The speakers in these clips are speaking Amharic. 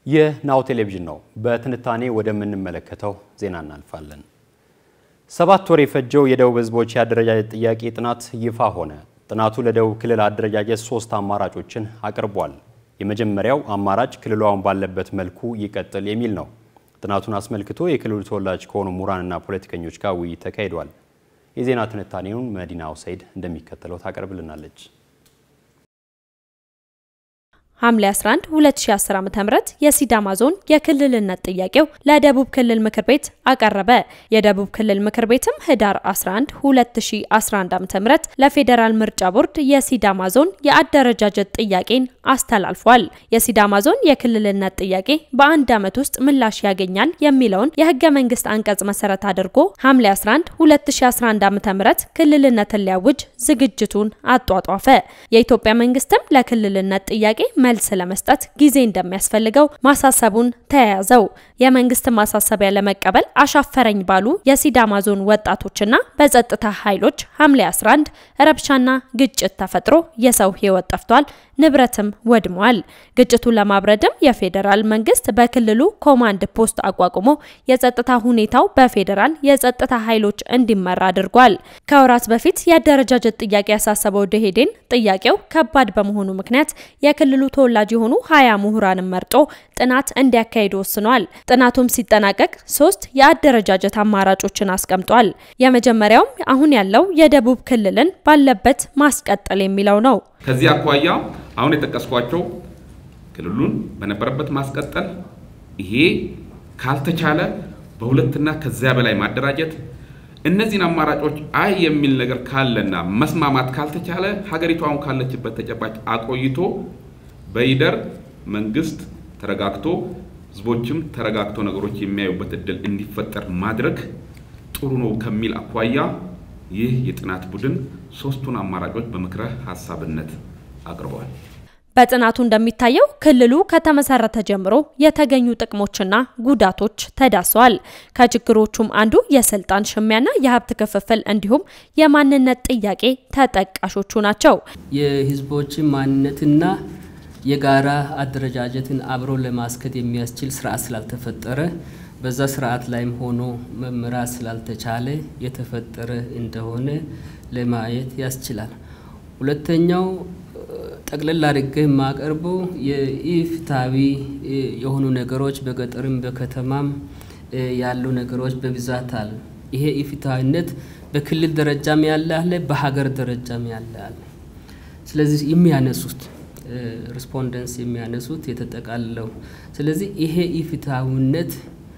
ይህ ናሁ ቴሌቪዥን ነው። በትንታኔ ወደምንመለከተው ዜና እናልፋለን። ሰባት ወር የፈጀው የደቡብ ህዝቦች የአደረጃጀት ጥያቄ ጥናት ይፋ ሆነ። ጥናቱ ለደቡብ ክልል አደረጃጀት ሶስት አማራጮችን አቅርቧል። የመጀመሪያው አማራጭ ክልሉ አሁን ባለበት መልኩ ይቀጥል የሚል ነው። ጥናቱን አስመልክቶ የክልሉ ተወላጅ ከሆኑ ምሁራንና ፖለቲከኞች ጋር ውይይት ተካሂዷል። የዜና ትንታኔውን መዲና ሁሰይድ እንደሚከተለው ታቀርብልናለች። ሐምሌ 11 2010 ዓ.ም የሲዳማ ዞን የክልልነት ጥያቄው ለደቡብ ክልል ምክር ቤት አቀረበ። የደቡብ ክልል ምክር ቤትም ህዳር 11 2011 ዓ.ም ለፌዴራል ምርጫ ቦርድ የሲዳማ ዞን የአደረጃጀት ጥያቄን አስተላልፏል። የሲዳማ ዞን የክልልነት ጥያቄ በአንድ ዓመት ውስጥ ምላሽ ያገኛል የሚለውን የህገ መንግስት አንቀጽ መሰረት አድርጎ ሐምሌ 11 2011 ዓ.ም ክልልነትን ሊያውጅ ዝግጅቱን አጧጧፈ። የኢትዮጵያ መንግስትም ለክልልነት ጥያቄ መልስ ለመስጠት ጊዜ እንደሚያስፈልገው ማሳሰቡን ተያያዘው። የመንግስትን ማሳሰቢያ ለመቀበል አሻፈረኝ ባሉ የሲዳማ ዞን ወጣቶችና በጸጥታ ኃይሎች ሐምሌ 11 ረብሻና ግጭት ተፈጥሮ የሰው ህይወት ጠፍቷል፣ ንብረትም ወድሟል። ግጭቱን ለማብረድም የፌዴራል መንግስት በክልሉ ኮማንድ ፖስት አቋቁሞ የጸጥታ ሁኔታው በፌዴራል የጸጥታ ኃይሎች እንዲመራ አድርጓል። ከወራት በፊት የአደረጃጀት ጥያቄ ያሳሰበው ደኢህዴን ጥያቄው ከባድ በመሆኑ ምክንያት የክልሉ ተወላጅ የሆኑ ሀያ ምሁራንን መርጦ ጥናት እንዲያካሂዱ ወስኗል። ጥናቱም ሲጠናቀቅ ሶስት የአደረጃጀት አማራጮችን አስቀምጧል። የመጀመሪያውም አሁን ያለው የደቡብ ክልልን ባለበት ማስቀጠል የሚለው ነው። ከዚህ አኳያ አሁን የጠቀስኳቸው ክልሉን በነበረበት ማስቀጠል፣ ይሄ ካልተቻለ በሁለትና ከዚያ በላይ ማደራጀት፣ እነዚህን አማራጮች አይ የሚል ነገር ካለና መስማማት ካልተቻለ ሀገሪቱ አሁን ካለችበት ተጨባጭ አቆይቶ በይደር መንግስት ተረጋግቶ ህዝቦችም ተረጋግቶ ነገሮች የሚያዩበት እድል እንዲፈጠር ማድረግ ጥሩ ነው ከሚል አኳያ ይህ የጥናት ቡድን ሶስቱን አማራጮች በምክረ ሀሳብነት አቅርበዋል። በጥናቱ እንደሚታየው ክልሉ ከተመሰረተ ጀምሮ የተገኙ ጥቅሞችና ጉዳቶች ተዳሰዋል። ከችግሮቹም አንዱ የስልጣን ሽሚያና የሀብት ክፍፍል እንዲሁም የማንነት ጥያቄ ተጠቃሾቹ ናቸው። የህዝቦችን ማንነትና የጋራ አደረጃጀትን አብሮ ለማስከድ የሚያስችል ስርዓት ስላልተፈጠረ በዛ ስርዓት ላይም ሆኖ መምራት ስላልተቻለ የተፈጠረ እንደሆነ ለማየት ያስችላል። ሁለተኛው ጠቅለል አድርጌ የማቀርበው የኢፍትሐዊ የሆኑ ነገሮች በገጠርም በከተማም ያሉ ነገሮች በብዛት አሉ። ይሄ ኢፍትሐዊነት በክልል ደረጃም ያለ አለ፣ በሀገር ደረጃም ያለ አለ። ስለዚህ የሚያነሱት ሪስፖንደንስ የሚያነሱት የተጠቃልለው ስለዚህ ይሄ ኢፍትሐዊነት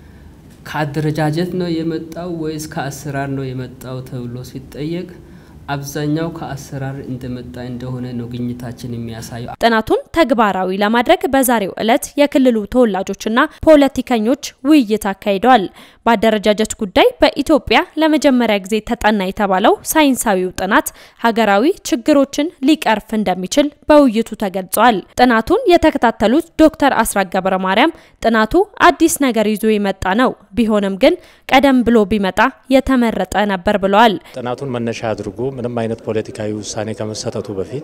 ከአደረጃጀት ነው የመጣው ወይስ ከአሰራር ነው የመጣው ተብሎ ሲጠየቅ አብዛኛው ከአሰራር እንደመጣ እንደሆነ ነው ግኝታችን የሚያሳየው። ጥናቱን ተግባራዊ ለማድረግ በዛሬው ዕለት የክልሉ ተወላጆችና ፖለቲከኞች ውይይት አካሂደዋል። በአደረጃጀት ጉዳይ በኢትዮጵያ ለመጀመሪያ ጊዜ ተጠና የተባለው ሳይንሳዊው ጥናት ሀገራዊ ችግሮችን ሊቀርፍ እንደሚችል በውይይቱ ተገልጿል። ጥናቱን የተከታተሉት ዶክተር አስራት ገብረ ማርያም ጥናቱ አዲስ ነገር ይዞ የመጣ ነው፣ ቢሆንም ግን ቀደም ብሎ ቢመጣ የተመረጠ ነበር ብለዋል። ጥናቱን መነሻ አድርጎ ምንም አይነት ፖለቲካዊ ውሳኔ ከመሰጠቱ በፊት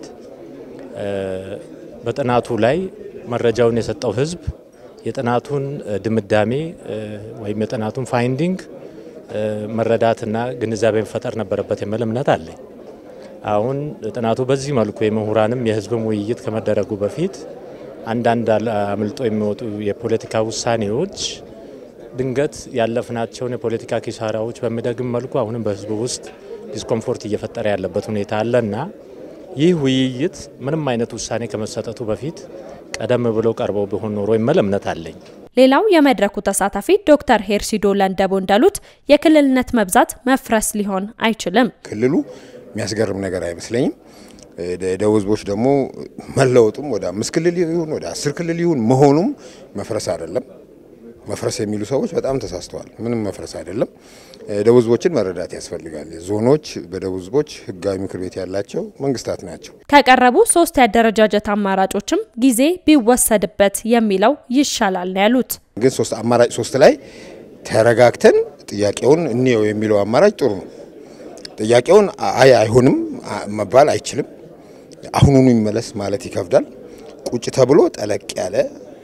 በጥናቱ ላይ መረጃውን የሰጠው ሕዝብ የጥናቱን ድምዳሜ ወይም የጥናቱን ፋይንዲንግ መረዳትና ግንዛቤ መፈጠር ነበረበት የሚል እምነት አለኝ። አሁን ጥናቱ በዚህ መልኩ የምሁራንም የሕዝብም ውይይት ከመደረጉ በፊት አንዳንድ አምልጦ የሚወጡ የፖለቲካ ውሳኔዎች ድንገት ያለፍናቸውን የፖለቲካ ኪሳራዎች በሚደግም መልኩ አሁንም በሕዝቡ ውስጥ ዲስኮምፎርት እየፈጠረ ያለበት ሁኔታ አለና ይህ ውይይት ምንም አይነት ውሳኔ ከመሰጠቱ በፊት ቀደም ብሎ ቀርበው ቢሆን ኖሮ የሚል እምነት አለኝ። ሌላው የመድረኩ ተሳታፊ ዶክተር ሄርሲዶ ለንደቦ እንዳሉት የክልልነት መብዛት መፍረስ ሊሆን አይችልም። ክልሉ የሚያስገርም ነገር አይመስለኝም። ደቡብ ህዝቦች ደግሞ መለወጡም ወደ አምስት ክልል ይሁን ወደ አስር ክልል ይሁን መሆኑም መፍረስ አይደለም። መፍረስ የሚሉ ሰዎች በጣም ተሳስተዋል። ምንም መፍረስ አይደለም። ደቡብ ህዝቦችን መረዳት ያስፈልጋል። ዞኖች በደቡብ ህዝቦች ህጋዊ ምክር ቤት ያላቸው መንግስታት ናቸው። ከቀረቡ ሶስት የአደረጃጀት አማራጮችም ጊዜ ቢወሰድበት የሚለው ይሻላል ነው ያሉት። ግን ሶስት አማራጭ ሶስት ላይ ተረጋግተን ጥያቄውን እንየው የሚለው አማራጭ ጥሩ ነው። ጥያቄውን አይ አይሆንም መባል አይችልም። አሁኑኑ ይመለስ ማለት ይከብዳል። ቁጭ ተብሎ ጠለቅ ያለ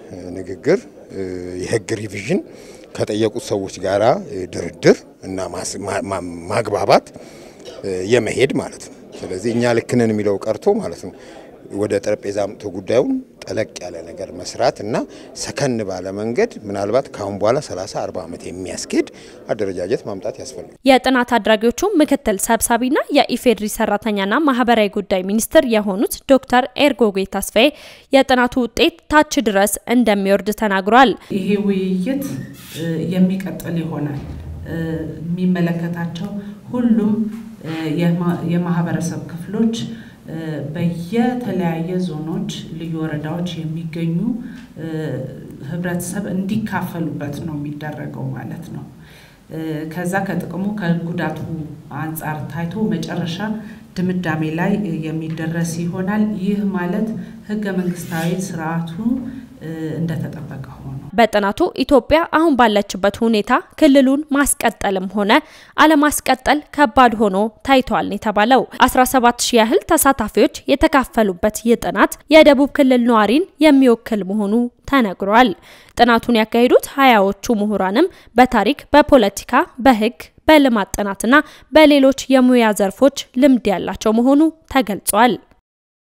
ንግግር የህግ ሪቪዥን ከጠየቁት ሰዎች ጋራ ድርድር እና ማግባባት የመሄድ ማለት ነው። ስለዚህ እኛ ልክ ነን የሚለው ቀርቶ ማለት ነው ወደ ጠረጴዛ አምጥቶ ጉዳዩን ጠለቅ ያለ ነገር መስራት እና ሰከን ባለ መንገድ ምናልባት ካሁን በኋላ 30 40 ዓመት የሚያስኬድ አደረጃጀት ማምጣት ያስፈልጋል። የጥናት አድራጊዎቹ ምክትል ሰብሳቢና የኢፌድሪ ሰራተኛና ማህበራዊ ጉዳይ ሚኒስትር የሆኑት ዶክተር ኤርጎጌ ተስፋዬ የጥናቱ ውጤት ታች ድረስ እንደሚወርድ ተናግሯል። ይሄ ውይይት የሚቀጥል ይሆናል። የሚመለከታቸው ሁሉም የማህበረሰብ ክፍሎች በየተለያየ ዞኖች፣ ልዩ ወረዳዎች የሚገኙ ህብረተሰብ እንዲካፈሉበት ነው የሚደረገው ማለት ነው። ከዛ ከጥቅሙ ከጉዳቱ አንጻር ታይቶ መጨረሻ ድምዳሜ ላይ የሚደረስ ይሆናል። ይህ ማለት ህገ መንግስታዊ ስርዓቱ እንደተጠበቀ ሆኖ በጥናቱ ኢትዮጵያ አሁን ባለችበት ሁኔታ ክልሉን ማስቀጠልም ሆነ አለማስቀጠል ከባድ ሆኖ ታይቷል የተባለው 17 ሺህ ያህል ተሳታፊዎች የተካፈሉበት ይህ ጥናት የደቡብ ክልል ነዋሪን የሚወክል መሆኑ ተነግሯል። ጥናቱን ያካሄዱት ሀያዎቹ ምሁራንም በታሪክ፣ በፖለቲካ፣ በህግ በልማት ጥናትና በሌሎች የሙያ ዘርፎች ልምድ ያላቸው መሆኑ ተገልጿል።